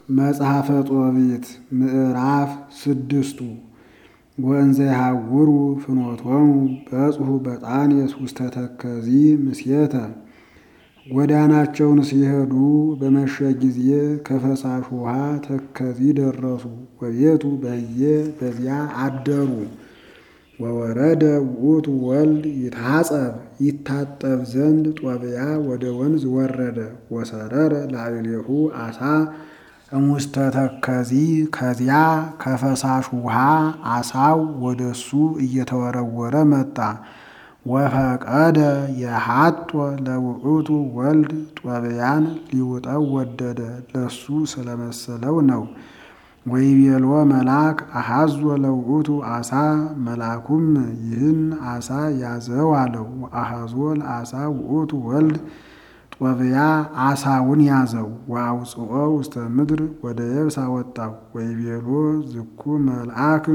መጽሐፈ ጦቢት ምዕራፍ ስድስቱ ወእንዘ ይሃውሩ ፍኖቶሙ በጽሑ በጣኔስ ውስተ ተከዚ ምስየተ ጎዳናቸውን ሲሄዱ በመሸ ጊዜ ከፈሳሽ ውሃ ተከዚ ደረሱ። ወቤቱ በህየ በዚያ አደሩ። ወወረደ ውእቱ ወልድ ይታጸብ ይታጠብ ዘንድ ጦብያ ወደ ወንዝ ወረደ። ወሰረረ ላዕሌሁ አሳ እሙስተ ተከዚ ከዚያ ከፈሳሽ ውሃ አሳው ወደሱ እየተወረወረ መጣ። ወፈቀደ የሐጦ ለውእቱ ወልድ ጦብያን ሊውጠው ወደደ፣ ለሱ ስለመሰለው ነው። ወይቤሎ መልአክ አሐዞ ለውእቱ አሳ መልአኩም ይህን አሳ ያዘው አለው። ወአሐዞ ለአሳ ውእቱ ወልድ ጦብያ አሳውን ያዘው። ወአውፅኦ ውስተ ምድር ወደ የብስ አወጣው። ወይቤሎ ዝኩ መልአክ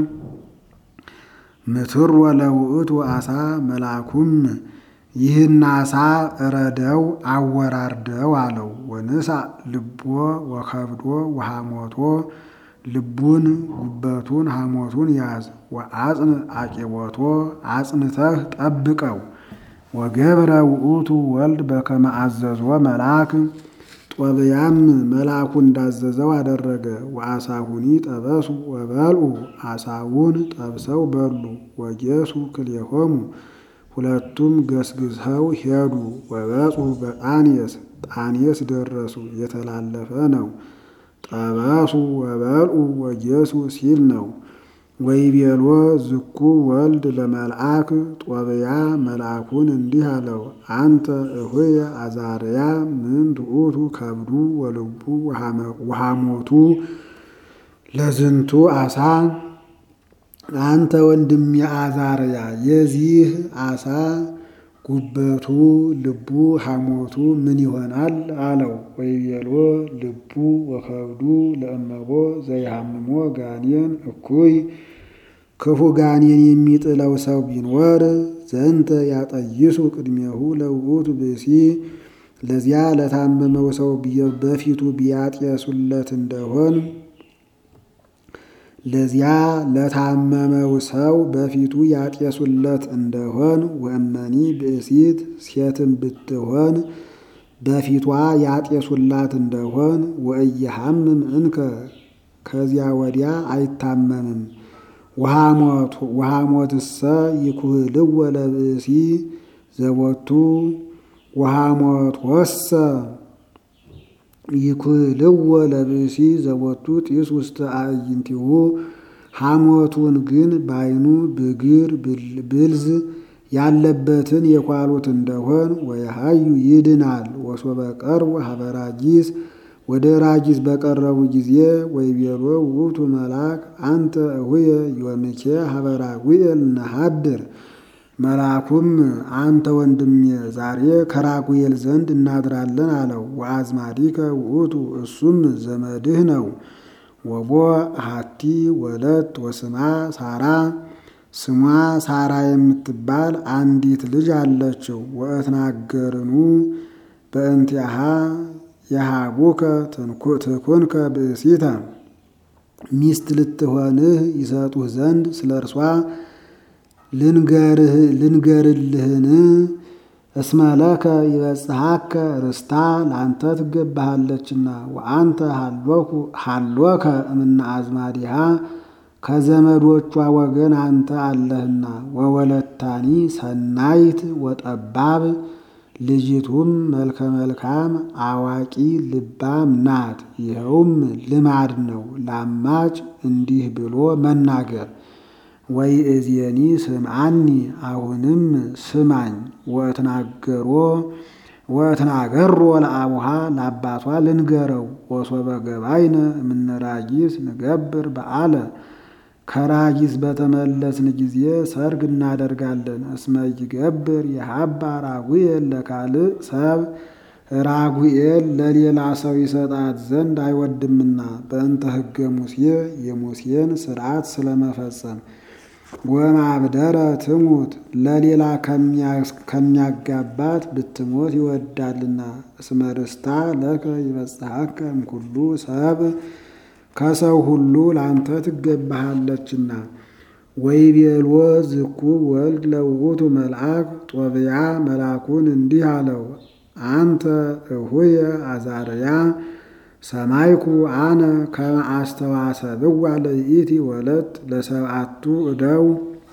ምትሮ ለውእቱ አሳ መልአኩም ይህን አሳ እረደው አወራርደው አለው። ወንሳ ልቦ ወከብዶ ወሐሞቶ ልቡን ጉበቱን ሐሞቱን ያዝ። ወአጽን አቂቦቶ አጽንተህ ጠብቀው። ወገብረ ውእቱ ወልድ በከመ አዘዞ መልአክ ጦብያም መልአኩ እንዳዘዘው አደረገ። ወአሳሁኒ ጠበሱ ወበልዑ አሳውን ጠብሰው በሉ። ወጌሱ ክልኤሆሙ ሁለቱም ገስግሰው ሄዱ። ወበጽሑ በጣኔስ ጣኔስ ደረሱ። የተላለፈ ነው። ጠበሱ ወበልዑ ወጌሱ ሲል ነው። ወይቤሎ ዝኩ ወልድ ለመልአክ ጦብያ መልአኩን እንዲህ አለው፣ አንተ እሆየ አዛርያ ምን ትዑቱ ከብዱ ወልቡ ወሐሞቱ ለዝንቱ አሳ አንተ ወንድሜ አዛርያ የዚህ አሳ ጉበቱ ልቡ ሐሞቱ ምን ይሆናል አለው። ወይቤሎ ልቡ ወከብዱ ለእመቦ ዘይሃምሞ ጋኔን እኩይ ክፉ ጋኔን የሚጥለው ሰው ቢኖር ዘንተ ያጠይሱ ቅድሜሁ ለውእቱ ብእሲ ለዚያ ለታመመው ሰው በፊቱ ቢያጤሱለት እንደሆን ለዚያ ለታመመው ሰው በፊቱ ያጤሱለት እንደሆን ወእመኒ ብእሲት ሴትም ብትሆን በፊቷ ያጤሱላት እንደሆን ወእየሐምም እንከ ከዚያ ወዲያ አይታመምም። ወሐሞትሰ ይኩህልወ ለብእሲ ዘቦቱ ወሐሞት ወሰ ይኩህልወ ለብእሲ ዘቦቱ ጢስ ውስተ አዕይንቲሁ ሐሞቱን ግን ባይኑ ብግር ብልዝ ያለበትን የኳሉት እንደሆን ወየሃዩ ይድናል። ወሶበ ቀርቡ ሀበ ራጊስ ወደ ራጊስ በቀረቡ ጊዜ ወይቤሎ ውእቱ መልአክ አንተ እሁየ ዮምኬ ሀበ ራጉኤል ነሃድር መልአኩም አንተ ወንድሜ ዛሬ ከራጉኤል ዘንድ እናድራለን አለው። ወአዝማዲከ ውእቱ እሱም ዘመድህ ነው። ወቦ አሐቲ ወለት ወስማ ሳራ ስሟ ሳራ የምትባል አንዲት ልጅ አለችው። ወእትናገርኑ በእንቲአሃ የሃቡከ ትኩንከ ብእሲተ ሚስት ልትሆንህ ይሰጡህ ዘንድ ስለ እርሷ ልንገርልህን? እስመለከ ይበጽሐከ ርስታ ለአንተ ትገባሃለችና። ወአንተ ሃሎከ እምነ አዝማዲሃ ከዘመዶቿ ወገን አንተ አለህና። ወወለታኒ ሰናይት ወጠባብ ልጅቱም መልከ መልካም አዋቂ ልባም ናት። ይኸውም ልማድ ነው ላማጭ እንዲህ ብሎ መናገር። ወይ እዜኒ ስምዓኒ አሁንም ስማኝ። ወእትናገሮ ወእትናገሮ ለአቡሃ ለአባቷ ልንገረው። ወሶበ ገባይነ እምነ ራጊስ ንገብር በዓለ ከራጊስ በተመለስን ጊዜ ሰርግ እናደርጋለን። እስመ ይገብር የሀባ ራጉኤል ለካልእ ሰብ ራጉኤል ለሌላ ሰው ይሰጣት ዘንድ አይወድምና በእንተ ሕገ ሙሴ የሙሴን ስርዓት ስለመፈጸም ወማብደረ ትሙት ለሌላ ከሚያጋባት ብትሞት ይወዳልና። እስመ ርስታ ለከ ይበጽሐከ እምኩሉ ሰብ ከሰው ሁሉ ለአንተ ትገባሃለችና። ወይቤልዎ ዝኩ ወልድ ለውእቱ መልአክ ጦብያ መልአኩን እንዲህ አለው፣ አንተ እሁየ አዛርያ ሰማይኩ አነ ከመ አስተዋሰብዋ ለይእቲ ወለት ለሰብአቱ እደው።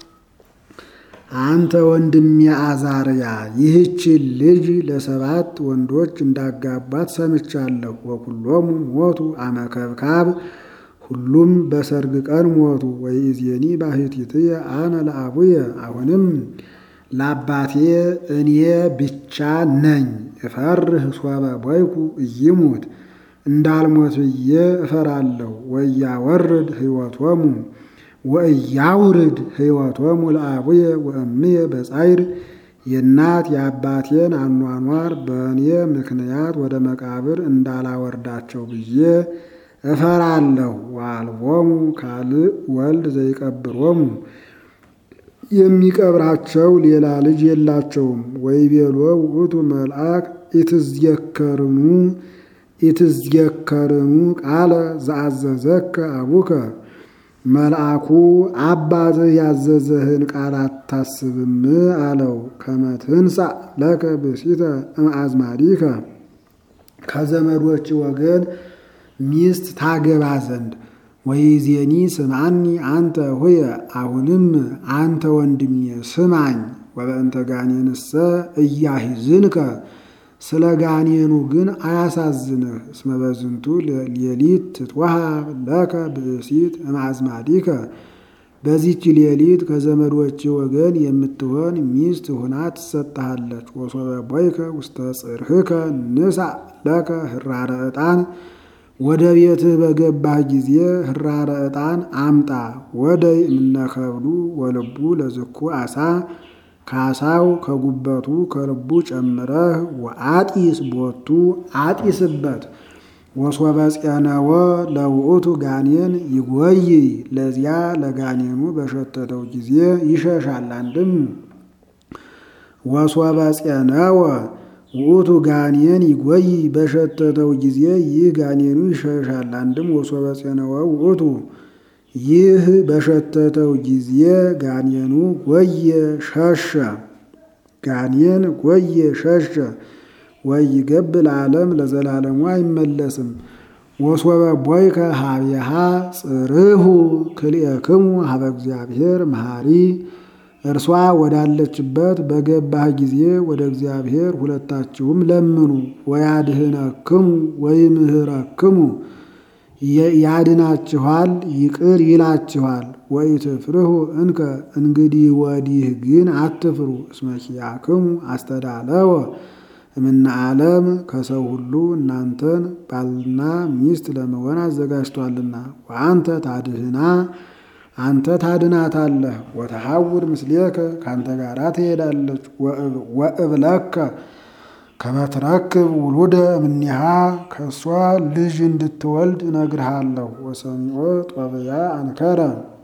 አንተ ወንድሜ አዛርያ ይህችን ልጅ ለሰባት ወንዶች እንዳጋባት ሰምቻለሁ። ወኩሎሙ ሞቱ አመከብካብ ሁሉም በሰርግ ቀን ሞቱ። ወይእዜኒ ባሕቲትየ አነ ለአቡየ አሁንም ለአባቴ እኔ ብቻ ነኝ። እፈርህ ሶበ ቦይኩ እይሙት እንዳልሞት ብዬ እፈራለሁ። ወያወርድ ሕይወቶሙ ወእያውርድ ሕይወቶሙ ለአቡየ ወእምየ በጻይር የእናት የአባቴን አኗኗር በእኔ ምክንያት ወደ መቃብር እንዳላወርዳቸው ብዬ እፈራለሁ። ወአልቦሙ ካልእ ወልድ ዘይቀብሮሙ የሚቀብራቸው ሌላ ልጅ የላቸውም። ወይቤሎ ውእቱ መልአክ ኢትዝየከርኑ ኢትዝየከርኑ ቃለ ዘአዘዘከ አቡከ መልአኩ አባትህ ያዘዘህን ቃል አታስብም አለው። ከመ ትንሣእ ለከ ብእሲተ እምአዝማዲከ ከዘመዶች ወገን ሚስት ታገባ ዘንድ ወይዜኒ ስምዓኒ አንተ ሆየ አሁንም አንተ ወንድሜ ስማኝ። ወበእንተ ጋኔንሰ እያሂዝንከ ስለ ጋኔኑ ግን አያሳዝንህ። እስመ በዝንቱ ሌሊት ትትወሃብ ለከ ብእሲት እምአዝማዲከ በዚች ሌሊት ከዘመዶች ወገን የምትሆን ሚስት ሁና ትሰጥሃለች። ወሶበ ቦይከ ውስተ ጽርህከ ንሳእ ለከ ህራረ ዕጣን ወደ ቤትህ በገባህ ጊዜ ህራረ ዕጣን አምጣ። ወደይ እምነከብዱ ወልቡ ለዝኩ አሳ ካሳው ከጉበቱ ከልቡ ጨምረህ ወአጢስ ቦቱ አጢስበት። ወሶበ ፄነወ ለውእቱ ጋኔን ይጎይ ለዚያ ለጋኔኑ በሸተተው ጊዜ ይሸሻል። አንድም ወሶበ ፄነወ ውእቱ ጋኔን ይጎይ በሸተተው ጊዜ ይህ ጋኔኑ ይሸሻል። አንድም ወሶበ ፄነወ ውእቱ ይህ በሸተተው ጊዜ ጋኔኑ ጎየ ሸሸ። ጋኔን ጎየ ሸሸ። ወይገብ ለዓለም ለዘላለሙ አይመለስም። ወሶበ ቦይከ ሀቤሃ ጽርሁ ክልኤክሙ ሀበ እግዚአብሔር መሐሪ እርሷ ወዳለችበት በገባህ ጊዜ ወደ እግዚአብሔር ሁለታችሁም ለምኑ። ወያድህነክሙ ወይምህረክሙ ያድናችኋል፣ ይቅር ይላችኋል። ወኢትፍርሁ እንከ እንግዲህ ወዲህ ግን አትፍሩ። እስመ ኪያክሙ አስተዳለወ እምነ ዓለም ከሰው ሁሉ እናንተን ባልና ሚስት ለመሆን አዘጋጅቷልና። ወአንተ ታድህና አንተ ታድናታለህ። ወተሐውር ምስሌከ ከአንተ ጋር ትሄዳለች። ወእብለከ ከመትረክብ ውሉደ እምኔሃ ከእሷ ልጅ እንድትወልድ እነግርሃለሁ። ወሰሚዖ ጦብያ አንከረ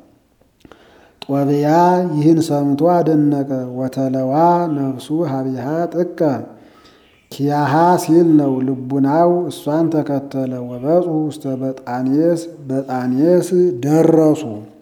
ጦብያ ይህን ሰምቶ አደነቀ። ወተለዋ ነፍሱ ሀቢሃ ጥቀ ኪያሃ ሲል ነው። ልቡናው እሷን ተከተለ። ወበጹ ውስተ በጣኔስ በጣኔስ ደረሱ።